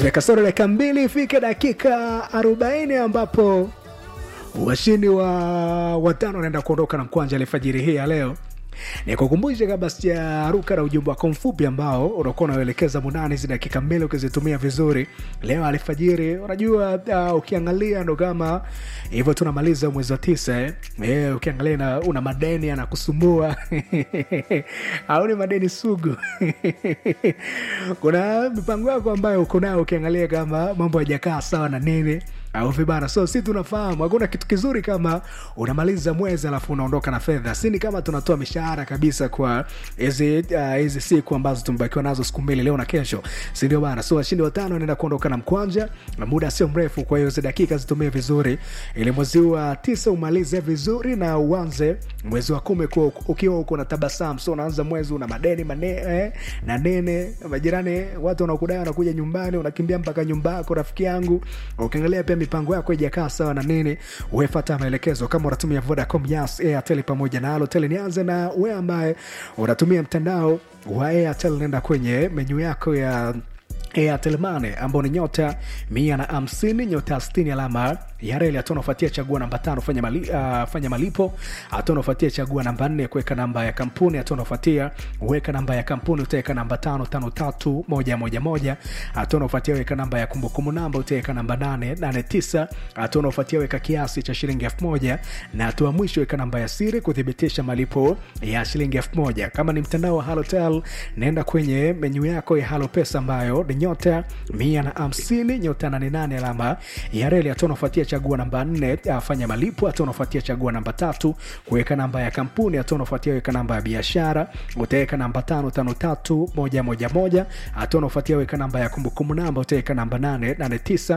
zimekasoro dakika mbili ifike dakika arobaini ambapo washindi wa watano wanaenda kuondoka na mkwanja alfajiri hii ya leo nikukumbushe kabla sijaruka na ujumbe wako mfupi ambao unakuwa unaelekeza munani hizi dakika mbili ukizitumia vizuri leo alfajiri unajua uh, ukiangalia ndo kama hivyo tunamaliza mwezi wa tisa eh? Eh, ukiangalia na, una madeni anakusumbua au ni madeni sugu kuna mipango yako ambayo uko nayo ukiangalia kama mambo hajakaa sawa na nini au vibana so si tunafahamu hakuna kitu kizuri kama unamaliza mwezi alafu unaondoka na fedha sini kama tunatoa mishahara kabisa kwa hizi uh, hizi siku ambazo tumebakiwa nazo siku mbili leo na kesho sindio bana so washindi watano wanaenda kuondoka na mkwanja na muda sio mrefu kwa hiyo hizi dakika zitumie vizuri ili mwezi wa tisa umalize vizuri na uanze mwezi wa kumi kuwa ukiwa uko na tabasamu so unaanza mwezi una madeni mane, eh, na nene majirani watu wanakudai wanakuja nyumbani unakimbia mpaka nyumba yako rafiki yangu ukiangalia pia mipango yako ijakaa sawa na nini wefata maelekezo kama unatumia vodacom yas airtel pamoja na alotel nianze na we ambaye unatumia mtandao wa airtel nenda kwenye menyu yako ya Airtel Money ambao ni nyota mia na hamsini nyota sitini alama ya reli. Hatua unafuatia chagua namba tano fanya, mali, uh, fanya malipo. Hatua unafuatia chagua namba nne kuweka namba ya kampuni. Hatua unafuatia weka namba ya kampuni, utaweka namba tano tano tatu moja moja moja. Hatua unafuatia weka namba ya kumbukumbu namba, utaweka namba nane nane tisa. Hatua unafuatia weka kiasi cha shilingi elfu moja na hatua mwisho weka namba ya siri kuthibitisha malipo ya shilingi elfu moja. Kama ni mtandao wa Halotel, naenda kwenye menyu yako ya Halo Pesa ambayo ni nyota mia na hamsini nyota nane nane alama ya reli. Hatua unafuatia chagua namba nne fanya malipo. Hatua unafuatia chagua namba tatu kuweka namba ya kampuni. Hatua unafuatia weka namba ya biashara, utaweka namba tano tano tatu moja moja moja. Hatua unafuatia weka namba ya kumbukumbu namba, utaweka namba nane nane tisa.